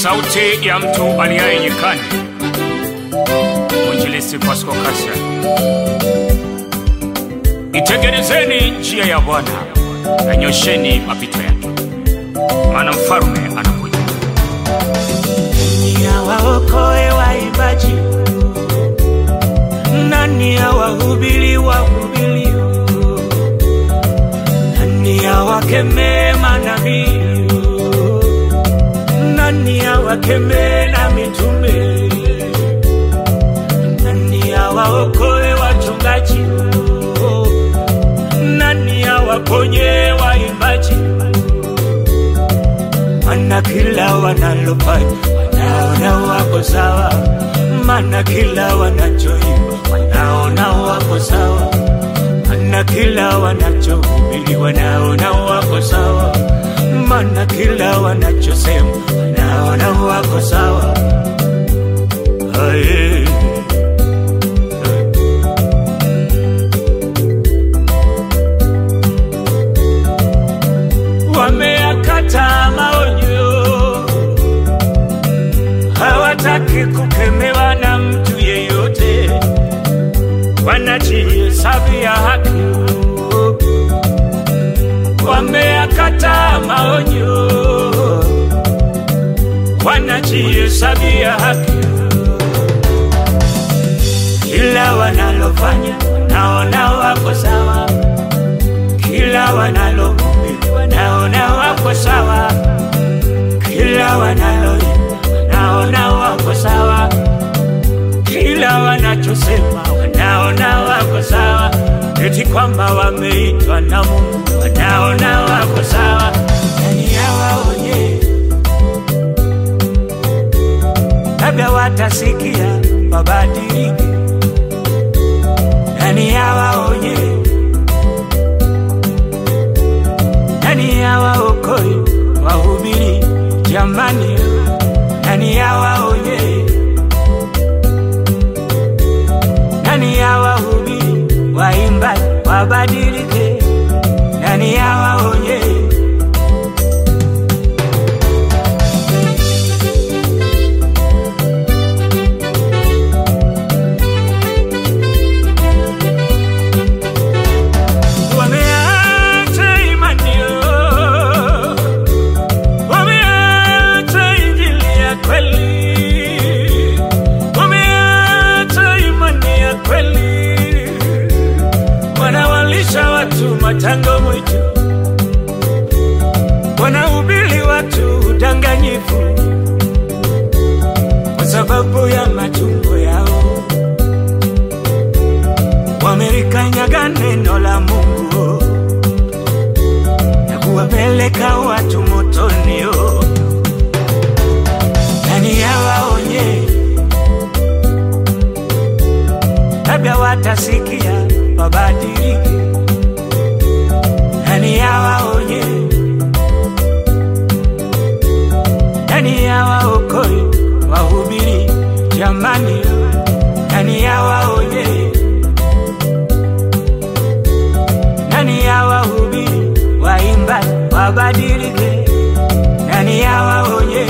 sauti ya mtu aliaye nyikani, mwinjilisti Pasco Kasia. Itengenezeni njia ya Bwana, yanyosheni mapito yake, maana mfalume anakuja. Nani awaokoe waimbaji? Nani awahubiri wahubiri? Nani awakemee manabii? Nani awakemee na mitume? Nani awaokoe wachungaji? Nani awaponye waimbaji? Mana kila wanalofanya wanaona wako sawa, mana kila wanachoimba wanaona wako sawa, mana kila wanachohubiri wanaona wako sawa, mana kila wanachosema wanaona wako sawa. Aye. Wameakata maonyo hawataki kukemewa na mtu yeyote, wanajihesabia haki. Wameakata maonyo, wanajihesabia haki. Kila wanalofanya naona wako sawa, kila wanalohubiri wanaona wako sawa, kila wanaloimba wanaona wako sawa, kila wanachosema wanaona wako sawa, eti kwamba wameitwa na Mungu wanaona wako sawa. Nani awaonye? Labda watasikia wabadilike. Nani awaonye? Nani awaokoe wahubiri? Jamani, nani awaonye? Nani awahubiri waimbaji wabadilike? Nani awaonye? Wameacha imani yao, wameacha injili ya kweli, wameacha imani ya kweli, wanawalisha watu matango mwitu, wanahubiri watu udanganyifu kwa sababu ya matumbo yao, wamelikanyaga neno la Mungu na kuwapeleka watu motoni. oh. Nani awaonye? Labda watasikia wabadilike. Nani awaonye? Nani awaokoe wahubiri? Jamani, nani awaonye? Nani awahubiri waimbaji wabadilike? Nani awaonye?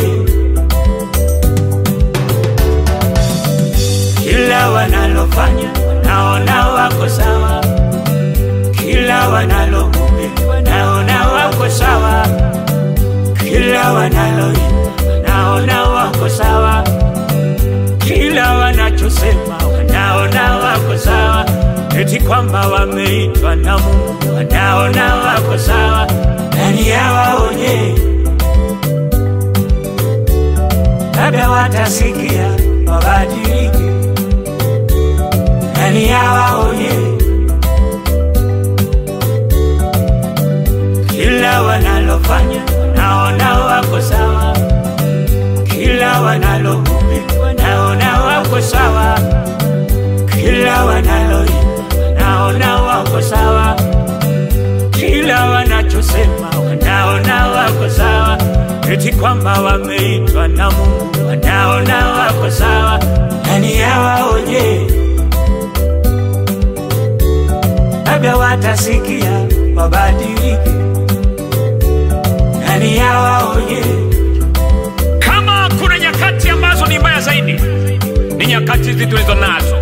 Kila wanalofanya wanaona wako sawa, kila wanalohubiri wanaona wako sawa, kila wanaloimba wanaona wako sawa, kila wanachosema wanaona wako sawa, eti kwamba wameitwa na Mungu wanaona wako sawa. Nani awaonye? Labda watasikia wabadilike. Nani awaonye? Kila wanalofanya naona wako sawa, kila wanalohubiri wanaona wako sawa, kila wanaloimba wanaona wako sawa, kila wanachosema wanaona wako sawa, eti kwamba wameitwa na Mungu wanaona wako sawa. Nani awaonye? Labda watasikia wabadilike. Nani awaonye? Kama kuna hizi tulizo nazo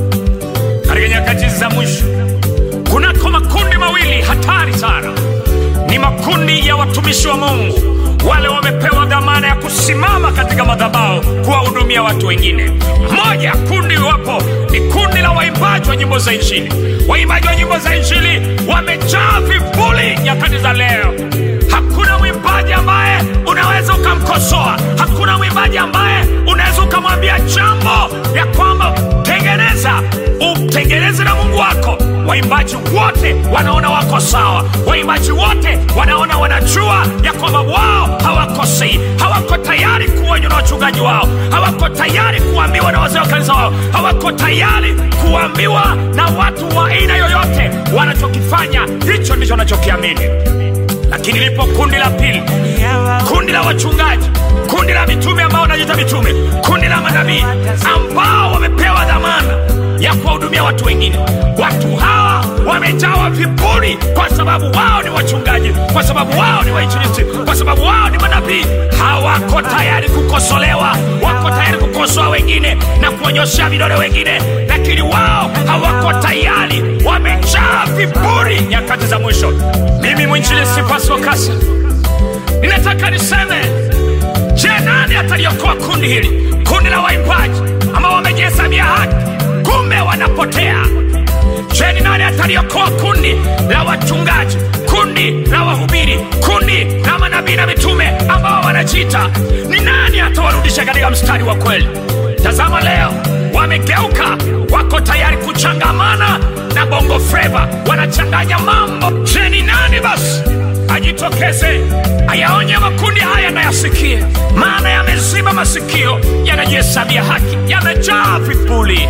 katika nyakati za mwisho kunako makundi mawili hatari sana ni makundi ya watumishi wa mungu wale wamepewa dhamana ya kusimama katika madhabao kuwahudumia watu wengine moja kundi wapo ni kundi la waimbaji wa nyimbo za injili waimbaji wa nyimbo za injili wamejaa vivuli nyakati za leo hakuna mwimbaji ambaye unaweza ukamkosoa hakuna mwimbaji ambaye unaweza ukamwambia jambo ya kwamba tengeneza utengeneze na mungu wako waimbaji wote wanaona wako sawa waimbaji wote wanaona wanajua ya kwamba wao hawakosei hawako tayari kuonywa na wachungaji wao hawako tayari kuambiwa na wazee wa kanisa wao hawako tayari kuambiwa na watu wa aina yoyote wanachokifanya hicho ndicho wanachokiamini lakini lipo kundi la pili kundi la wachungaji kundi la mitume ambao wanajiita mitume kundi la manabii ambao wamepewa dhamana ya kuwahudumia watu wengine watu hawa wamejawa viburi kwa sababu wao ni wachungaji kwa sababu wao ni wainjilisti kwa sababu wao ni manabii hawako tayari kukosolewa wako tayari kukosoa wengine na kuonyoshea vidole wengine lakini wao hawako tayari wamejaa viburi nyakati za mwisho mimi mwinjilisti pasokasa ninataka niseme je nani ataliokoa kundi hili kundi la waimbaji ambao wamejihesabia haki kumbe wanapotea je ni nani ataliokoa kundi la wachungaji kundi la wahubiri kundi la manabii na mitume ambao wanajiita ni nani atawarudisha katika mstari wa kweli tazama leo wamegeuka wako tayari kuchangamana na bongo freva wanachanganya mambo je ni nani basi ajitokeze ayaonye makundi haya nayasikie maana yameziba masikio yanajihesabia haki yamejaa vipuli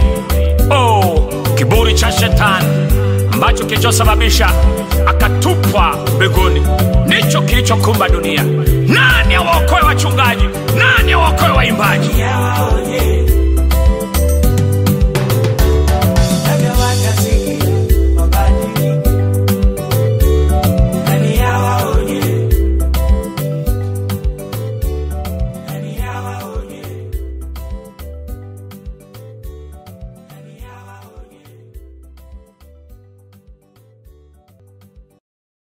oh, kiburi cha shetani ambacho kilichosababisha akatupwa mbinguni ndicho kilichokumba dunia nani awaokoe wachungaji nani awaokoe waimbaji